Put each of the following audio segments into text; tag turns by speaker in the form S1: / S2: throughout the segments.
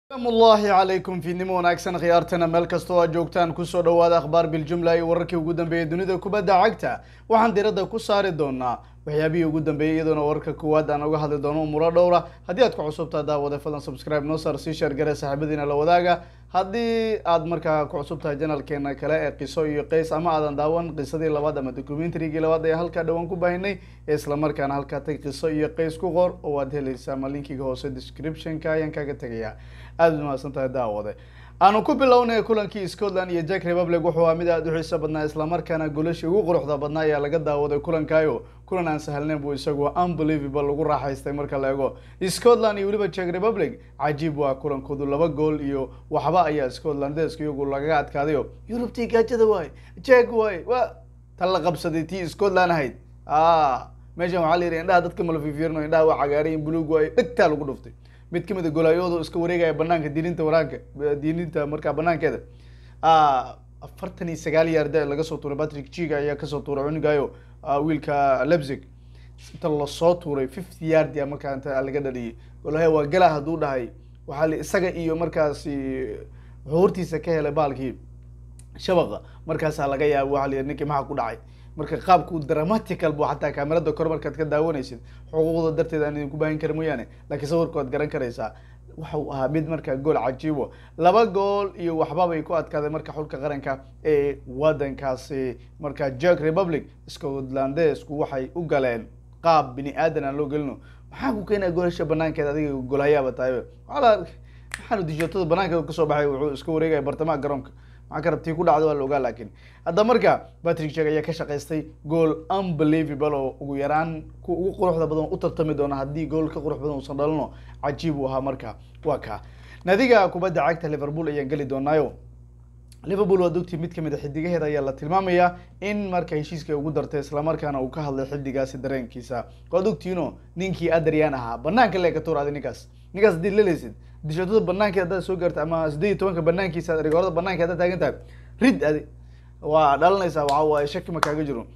S1: amullaahi calaykum fiidnimo wanaagsan khiyaartana meel kastoo aad joogtaan kusoo dhawaada akhbaar biljumla iyo wararkii ugu dambeeyay dunida kubadda cagta waxaan diradda ku saari doonaa waxyaabihii ugu dambeeyey iyadoona wararka koowaad aan uga hadli doono umuro dhowra haddii aad ku cusubtaa daawada fadlan subscribe noo saar sii sheer gare saaxiibadiina la wadaaga haddii aad markaa ku cusub tahay janalkeena kale ee qiso iyo qays ama aadan daawan qisadii labaad ama documentarygii labaad ee halkaa dhawaan ku baahinay ee islamarkaana halkaa tag qiso iyo qays ku qor oo aad helaysaa ama linkiga hoose descriptionka ayaan kaga tegayaa aada u mahadsan tahay daawade aanu ku bilownay kulankii scotland iyo jack republic wuxuu ahaa mid aada u xiiso badnaa islamarkaana golashii ugu quruxda badnaa ayaa laga daawaday kulankaayo kulan aan sahalnayn buu isagu unbelievable lagu raaxaystay marka la eego scotland iyo weliba jack republic cajiib waa kulankoodu laba gool iyo waxba ayaa scotlandesk iyagu lagaga adkaadayo yurubtii gaajada waay jack waay wa tan la qabsaday tii scotland ahayd meeshan waxaa la yidhi indhaha dadka malafifiirno indhaha waa cagaarayin buluug waay dhegtaa lagu dhuftay mid kamid a golaayoodu iska wareegaya banaanka diininta waraanka diininta markaa banaankeeda afartan iyo sagaal yaarda laga soo tuuray patrick jiga ayaa kasoo tuuray cunigaayo wiilka lebzig inta lasoo tuuray fifty yardia markaa inta laga dhaliyay golahaya waa gala hadduu dhahay waxaa li isaga iyo markaasi wuxuu hortiisa ka helay baalkii shabaqa markaasaa laga yaaba waxa la yidhi ninkii maxaa ku dhacay marka qaabku dramatical bu xataa kaamerada kor markaad ka daawanaysid xuquuqda darteed aan idinku baahin kara mooyaane laakiin sawirka waad garan karaysaa waxau ahaa mid markaa gool cajiibo laba gool iyo waxbabay ku adkaaday marka xulka qaranka ee wadankaasi marka jack republic scotlandesku waxay u galeen qaab bini aadan aan loo gelino maxaa ku keenaya goolasha banaankeeda adiga golhayaaba tahay waala maxaanu dijootada banaankeeda kasoo baxay wuxuu iska wareegaya bartamaha garoonka maxaa ka rabtii ku dhacdo waa la ogaa laakiin hadda marka patrick jack ayaa ka shaqaystay gool unbelievable oo ugu yaraan ku ugu quruxda badan u tartami doona haddii gool ka qurux badan uusan dhalino cajiib uu ahaa marka waa ka nadiga kubadda cagta liverpool ayaan geli doonaayo liverpool waa dogtii mid kamid a xidigaheeda ayaa la tilmaamayaa in marka heshiiska ugu dartay islamarkaana uu ka hadlay xidigaasi dareenkiisa waad ogtiino ninkii adrian ahaa banaanka lee ka tuuraaday ninkaas ninkaas hadii leleysid dishootada banaankeed haddaad soo gaarta ama sideed iyo tobanka banaankiisa rigoorada banaanka haddaad taagan tahay rid adi waa dhalanaysaa waxa waaye shaki ma kaaga jiro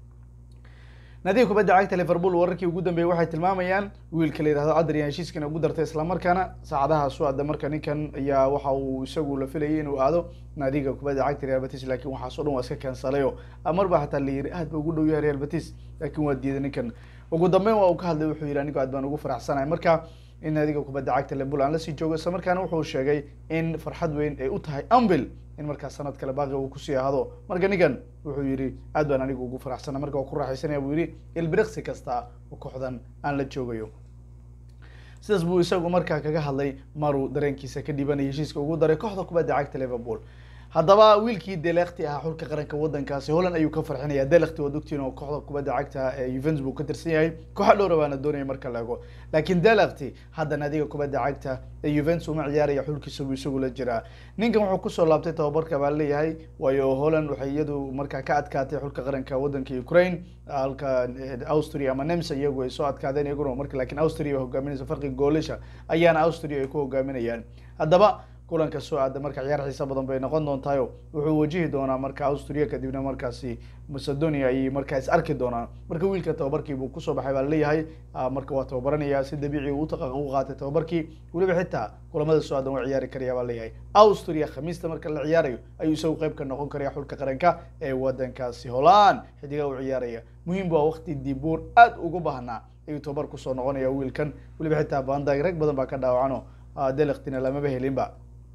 S1: nadiga kubadda cagta liverpool wararkii ugu dambeeyey waxay tilmaamayaan wiilka la yihahdo adrian heshiiskana ugu dartay islamarkaana saacadaha su-ada marka ninkan ayaa waxa uu isagu la filayay inuu aado nadiga kubadda cagta real batis laakiin waxaas o dhan waa iska kansalayo marba xataa la yiri aad ba ugu dhow yahay real batis laakiin waa diiday ninkan ugu dambeyn waa uu ka hadlay wuxuu yihi anigo aad baan ugu faraxsanahay marka in nadiga kubadda cagta liverpool aan lasii joogo isla markaana wuxuu sheegay in farxad weyn ay u tahay ambil in markaa sanad kale baaqi uu kusii ahado marka ninkan wuxuu yihi aad baan anigu ugu faraxsana marka waa ku raaxaysanaya buu yihi ilbiriqsi kasta oo kooxdan aan la joogayo sidaas buu isagu markaa kaga hadlay maruu dareenkiisa ka dhibanaya heshiiska ugu daray kooxda kubadda cagta liverpool haddaba wiilkii delekti ahaa xulka qaranka wadankaasi holland ayuu ka farxinaya delekti waa dogtiin oo kooxda kubadda cagta ee juventus buu ka tirsan yahay kooxa dhowra baana doonaya marka la ego laakiin delekti hadda nadiga kubadda cagta ee juventus uma ciyaaraya xulkiisa buu isagu la jiraa ninkan wuxuu kusoo laabtay tababarka baa leeyahay waayo holland waxay iyadu markaa ka adkaatay xulka qaranka wadanka ukraine halka austria ama nemsa iyagu ay soo adkaadeen iyaguna marka lakiin austria hogaaminaysa farqi goolisha ayaana austria ay ku hogaaminayaan haddaba kulanka soo aada marka ciyaar xiisa badan bay noqon doontayo wuxuu wajihi doonaa marka austria kadibna markaasi macedonia ayay markaa is arki doonaan marka wiilka tababarkii buu kusoo baxay baa leeyahay marka waa tababaranaya si dabiici u qaatay tababarkii weliba xitaa kulamada soo aadan waa ciyaari karaya baa leeyahay austria khamiista marka la ciyaarayo ayuu isagu qayb ka noqon karaya xulka qaranka ee wadankaasi holland xidiga u ciyaaraya muhiim waa waqti dibuur aada ugu baahnaa ayuu tababar kusoo noqonaya wiilkan weliba xitaa bandag rag badan baa ka dhaawacano delektina lamaba helinba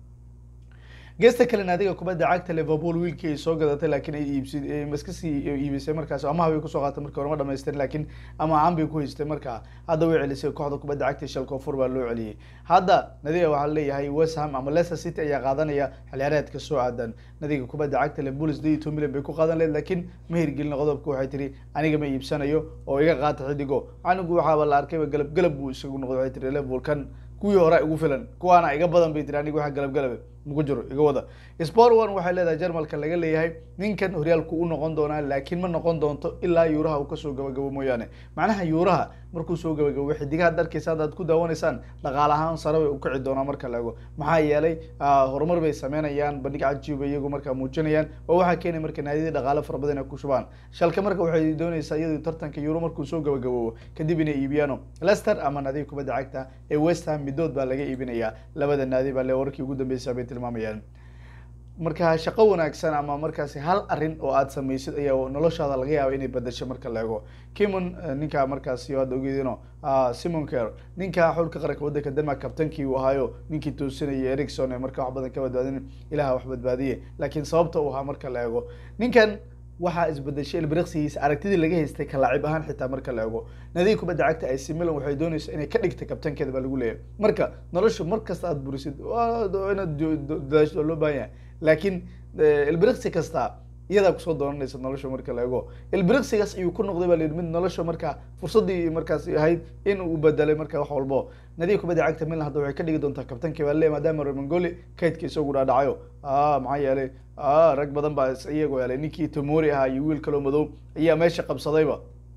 S1: geesta kale naadiga kubadda cagta liverpool wiilkii ay soo gadatay laakiin ay iibs iskasii iibisay markaas amaha bay kusoo qaatay markii hore ma dhamaystirin laakiin ama aan bay ku haystay markaa hadda way celisay kooxda kubadda cagta shalkoofur baa loo celiyey hadda nadiga waxaa leeyahay west ham ama leicester city ayaa qaadanaya xilciyaareedka soo aadan nadiga kubadda cagta liverpool sideed iyo toban milyan bay ku qaadan lehed laakiin ma hirgelin qodobka waxay tiri aniga ma iibsanayo oo iga qaata xidigo anigu waxaaba la arkayba galab galab buu isagu noqday waxay tiri liverpool kan kuwii hore ugu filan kuwaana iga badan bay tiri aniga waxa galab galabe maku jiro iga wada sport one waxay leedahay jarmalka laga leeyahay ninkan horyaalku u noqon doonaa laakiin ma noqon doonto ilaa yuuraha uu kasoo gabagabo mooyaane macnaha yuuraha markuu soo gabagabo xidigaha darkiisa haddaad ku daawanaysaan dhaqaale ahaan sare bay ukici doonaa marka la ego maxaa yeelay horumar bay sameynayaan bandhig cajiiba iyagu markaa muujinayaan oo waxaa keenay marka naadiyadii dhaqaale fara badan ay ku shubaan shalka marka waxay doonaysaa iyadu tartanka euro markuu soo gabagaboobo kadib inay iibiyaano leicester ama naadiga kubadda cagta ee west ham midood baa laga iibinayaa labada naadi baa le warkii ugu dambeysa bay tilmaamayaan marka shaqo wanaagsan ama markaasi hal arin oo aad samaysid ayaa noloshaada laga yaaba inay bedasho marka la ego kimon ninka markaasi aad ogeedino simon ker ninka xulka qaranka waddanka denmark kabtankii uu ahaayo ninkii toosinayay ericson ee marka wax badan ka badbaadin ilaha wax badbaadiye laakiin sababta uu ahaa marka la ego ninkan waxaa isbedeshay ilbiriqsigiisa aragtidii laga haystay kalaacib ahaan xitaa marka la ego nadiga kubadda cagta ac milan waxay doonaysa inay ka dhigta kabtankeeda baa lagu leeyahay marka noloshu mar kasta aad burisid inaad dadaashdo loo baahan yahay laakiin ilbiriqsi kasta iyadaa kusoo doonanaysa nolosha marka la ego ilbiriqsigaas ayuu ku noqday baa la yidhi mid nolosha marka fursaddii markaas ahayd in uu bedelay marka wax walbo nadiga kubadda cagta milan hadda waxay ka dhigi doontaa kabtankii baa leeyahay maadaama romangoli kaydka isagu dhaadhacayo maxaa yeelay rag badan baa iyagu helay ninkii tomori ahaa iyo wiil kaloo madow ayaa meesha qabsadayba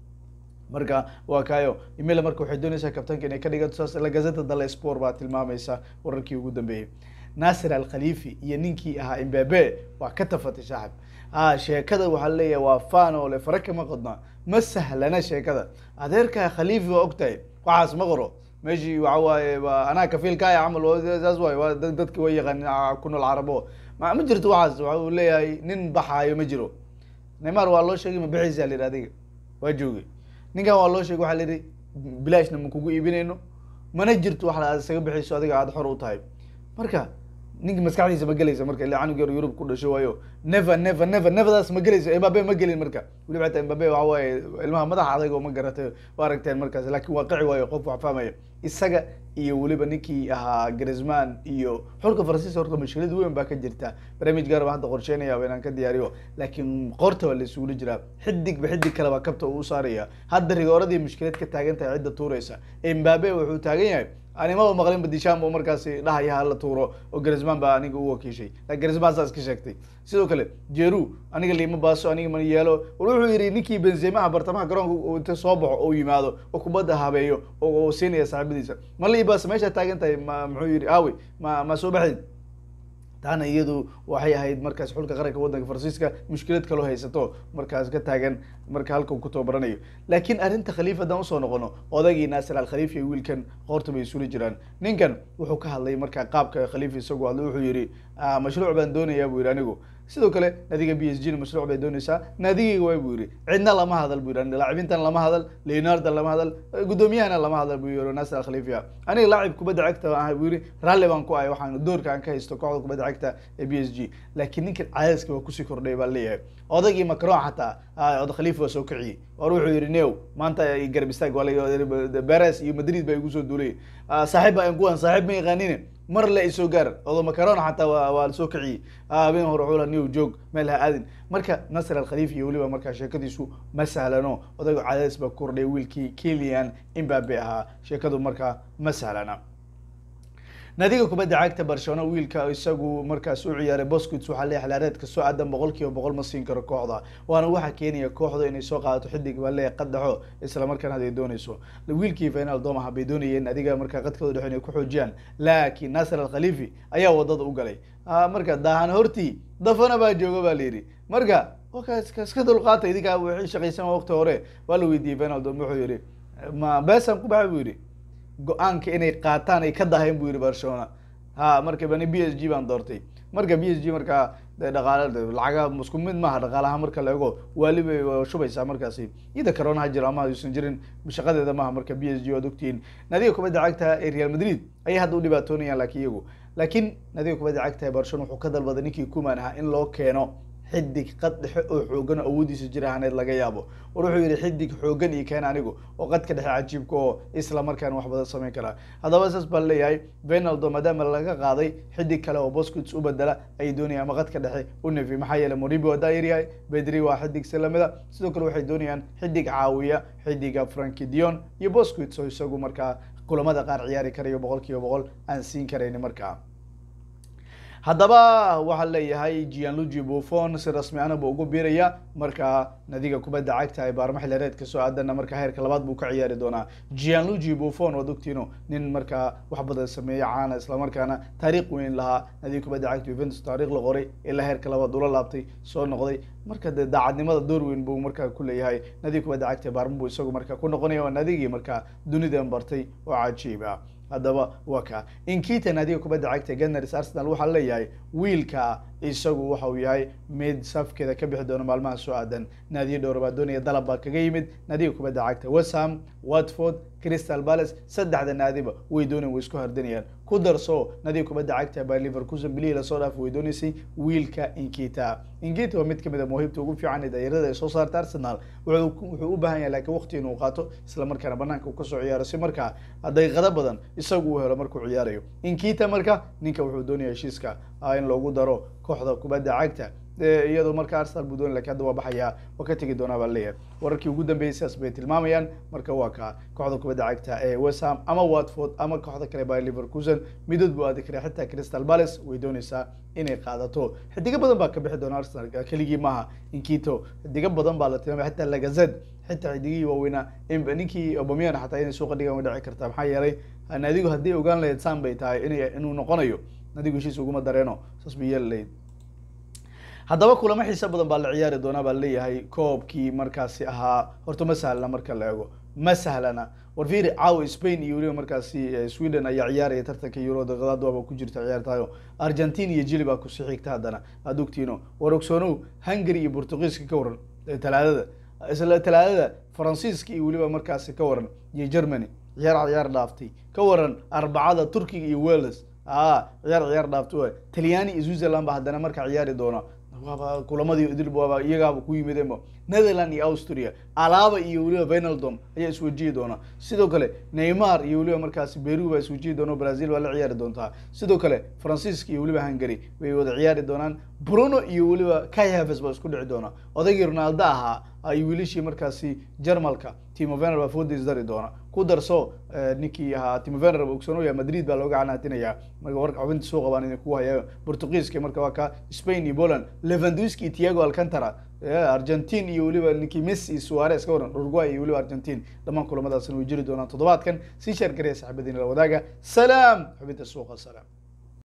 S1: marka waa kayo imila marka waxay doonaysaa kabtanka inay ka dhigato saas la gazeta dale sport baa tilmaamaysa wararkii ugu dambeeyey nasir al khalifi iyo ninkii ahaa imbabe waa ka tafatay saaxib a sheekada waxaa leeyahay waa fan oo le fara kama qodna ma sahlana sheekada adeerka khalifi waa ogtahay waxaas ma qoro meeshii waxa waaye waa anaa kafiilkaaya camal saas waay waa dadki way yaqaan ku nool carabo ma ma jirto waxaas waxa uu leeyahay nin baxaayo ma jiro neymar waa loo sheegay ma bixiisa la yidhi adiga waa joogay ninkan waa loo sheegay waxaa la yidhi bilaashna ma kugu iibinayno mana jirto wax aad isaga bixiyso adiga aada xor u tahay marka ninka maskaxdiisa ma gelaysa marka ila canug yar yurub ku dhasho waayo never never never neverdaas ma gelayso embabe ma gelin marka weliba xataa embabe waxa waaye ilmaha madaxa adag oo ma garatay waa aragteen markaas laakiin waa qaci waayo qof wax fahmaya isaga iyo weliba ninkii ahaa grisman iyo xulka faransiiska horta mashkilad weyn baa ka jirta barnaamij gaar baa hadda qorsheynayaaba inaan ka diyaariyo laakiin qoorta waa la isuula jiraa xidigba xidig kale baa kabta uu saaraya hadda rigooradii mushkilad ka taagan tahay cidda tuuraysa embabe wuxuu taagan yahay animaba maqlin badishaan bu markaasi dhahaya hala tuuro oo grisman baa aniga u wakiishay lakin grisman saas ka sheegtay sidoo kale jeru aniga liima baaso aniga ma yeelo wuxuu yidhi ninkii benzemaha bartamaha garoonka inta soo baxo oo yimaado oo kubadda habeeyo oo siinaya saaxiibadiisa ma liibas meesha taagan tahay ma muxuu yidhi awi ma ma soo baxayd taana iyadu waxay ahayd markaas xulka qaranka waddanka faransiiska mushkilad kaloo haysato markaas ka taagan marka halka uu ku tababaranayo laakiin arrinta khaliif haddaan usoo noqono odagii naasir al khaliif iyo wiilkan qoorta bay isula jiraan ninkan wuxuu ka hadlay marka qaabka khaliif isagu hadlay wuxuu yidhi mashruuc baan doonayaa buu yidhi anigu sidoo kale naadiga b s g na mashruuc bay doonaysaa naadigayga waay buu yidhi cidna lama hadal buu yidhi laacibintan lama hadal leonarda lama hadal guddoomiyahana lama hadal buu yidhi naasir al khaliifia aniga laacib kubadda cagta ah buu yidhi raalli baan ku ahay waxaan doorka aan ka haysto kooxda kubadda cagta ee b s g laakiin ninkan cadaadiska waa kusii kordhay baa leeyahay odagii macron xataa od khaliif waa soo kiciyey war wuxuu yidhi new maanta garab istaag waa beres iyo madrid baa igu soo duulay saaxiib baa kuwan saaxiib ma yaqaanine mar le isoo gaar odo macarona xataa waa waa lasoo kiciyey habeen hore xula new joog meel ha aadin marka nasr al khaliif iyo weliba markaa sheekadiisu ma sahlano odaygo cadaadis baa kordhay wiilkii kilian imbabe ahaa sheekadu markaa ma sahlana naadiga kubadda cagta barcelona wiilka isagu markaas u ciyaaray bosquits waxaa leeyahay xilaareedka soo aadan boqol kiiba boqol ma siin karo kooxda waana waxaa keenaya kooxda inay soo qaadato xidig baa leeyahay qadaxo isla markaana haday doonayso wiilkii final domaha bay doonayeen adiga markaa qadkooda dhexe inay ku xoojiyaan laakiin nasir al khalifi ayaa wadada u galay marka daahan hortii dafana baa jooga baa layidhi marka iska dulqaata idinkaa wixii shaqaysan waqti hore waa la weydiiyey final dom wuxuu yidhi ma besan ku baxay buu yidhi go-aanka inay qaataan ay ka dahayn buu yihi barcelona ha marka bani b s g baan doortay marka b s g markaa de dhaqaale lacaga isku mid maaha dhaqaalaha marka la ego waalibay shubaysaa markaasi iyada corona ha jiro ama aysan jirin shaqadeeda maaha marka b s g waad ogtihiin naadiga kubadda cagta ee real madrid ayay hadda u dhibaatoonayaan laakiin iyagu laakiin naadiga kubadda cagta ee barcelona wuxuu ka dalbaday ninkii kuman ahaa in loo keeno xidig qad dhexe oo xoogan oo awoodiisa jir ahaneed laga yaabo war wuxuu yihi xidig xoogan iyo keen anigu oo qadka dhexe cajiibka oo isla markaana wax badan samayn karaa haddaba saas baa leeyahay venaldo maadaama laga qaaday xidig kale oo bosquits u bedela ayay doonayaan ama qadka dhexe u nefi maxaa yeele moribi waa daayar yahay bedri waa xidig si lamida sidoo kale waxay doonayaan xidig caawiya xidiga franki dion iyo bosquits oo isagu markaa kulamada qaar ciyaari karayo boqol kiiba boqol aan siin karayni markaa haddaba waxaa leeyahay gianluigi buffon si rasmi ahna buu ugu biiraya markaa nadiga kubadda cagta ee baarma xillireed kasoo aadana markaa heerka labaad buu ka ciyaari doonaa gianluigi buffon waad ogtiino nin markaa wax badan sameeya caana islamarkaana taariikh weyn lahaa nadiga kubadda cagta juventus taariikh la qoray ilaa heerka labaad ula laabtay soo noqday marka dee daacadnimada door weyn buu markaa ku leeyahay nadiga kubadda cagta ee baarma buu isagu markaa ku noqonaya waa nadigii markaa dunidan bartay oo cajiib ah haddaba waa ka inkita naadiga kubadda cagta gunners arsenal waxaa leeyahay wiilka isagu waxa uu yahay mid safkeeda ka bixi doona maalmaha soo aadan naadiyo dhowr baa doonaya dalab baa kaga yimid naadiga kubadda cagta westham watford crystal palace saddexda naadiba way doonayan way isku hardanayaan ku darso naadiga kubadda cagta baa liverkusen bilihii lasoo dhaaf way doonaysay wiilka inkita inkita waa mid kamid a muhiibta ugu fiican ee daayarada ay soo saarta arsenal wuxuu wuxuu u baahan yahay laakiin waqti inuu qaato isla markaana banaanka uu kasoo ciyaaro si markaa daqiiqado badan isagu uu helo markuu ciyaarayo inkita marka ninka wuxuu doonaya heshiiska in loogu daro kooxda kubadda cagta iyadoo marka arsenal buu doonay lakin hadda waa baxayaa waa ka tegi doonaa baa leeyahay wararkii ugu dambeeyay sidaas bay tilmaamayaan marka waa ka kooxda kubadda cagta ee westham ama watford ama kooxda kale by liverkusen midood buu aadi karaa xitaa crystal palace way doonaysaa inay qaadato xidigo badan baa ka bixi doona arsenal keligii maaha inkito xidigo badan baa la tilmaamay xitaa lagazed xitaa xidigihii waaweynaa ninkii obamian xataa inay suuqa dhigaan way dhici kartaa maxaa yeelay naadigu haddii ogaan lahayd san bay tahay in inuu noqonayo nadigu heshiis uguma dareeno saas bay yeeli lahayd haddaba kulamo xiisa badan baa la ciyaari doonaa baa leeyahay koobkii markaasi ahaa horta ma sahlana marka la eego ma sahlana war fiiri caawa spain iyo weliba markaasi sweden ayaa ciyaaraya tartanka euro daqiiqaad waaba ku jirta ciyaartayo argentina iyo jili baa kusi xigta haddana aad ogtiino war ogsoonow hungary iyo portugiiska ka waran talaadada isla talaadada faransiiska iyo weliba markaasi ka waran iyo germany ciyaar ciyaar dhaaftay ka waran arbacada turkiga iyo wales a ciyaar ciyaar dhaafta w talyaani iyo switzerland ba haddana markaa ciyaari doona waaba kulamadii idil waaba iyagaaba ku yimideenba netherland iyo austria alaba iyo weliba venaldom ayaa iswajihi doona sidoo kale neymar iyo weliba markaasi beru baa iswajihi doona brazil waa la ciyaari doontaa sidoo kale faransiiska iyo weliba hungary bay wada ciyaari doonaan bruno iyo weliba kayhaves baa isku dhici doona odaygii ronaldo ahaa ay wiilishii markaasi jarmalka timo vener baa foodis dari doona ku darso ninkii ahaa timo vener ogsoonooya madrid baa looga canaatinaya marka warka xubinta soo qabaan idin ku haya portugiiska marka waa ka spain iyo poland levanduski iyo tiago alcantara argentine iyo weliba ninkii messi iyo suarez ka waran uruguay iyo weliba argentine dhammaan kulamadaasna way jiri doonaan toddobaadkan sii sheer garaya saxibadiina la wadaaga salaam xubinta suuqa salaam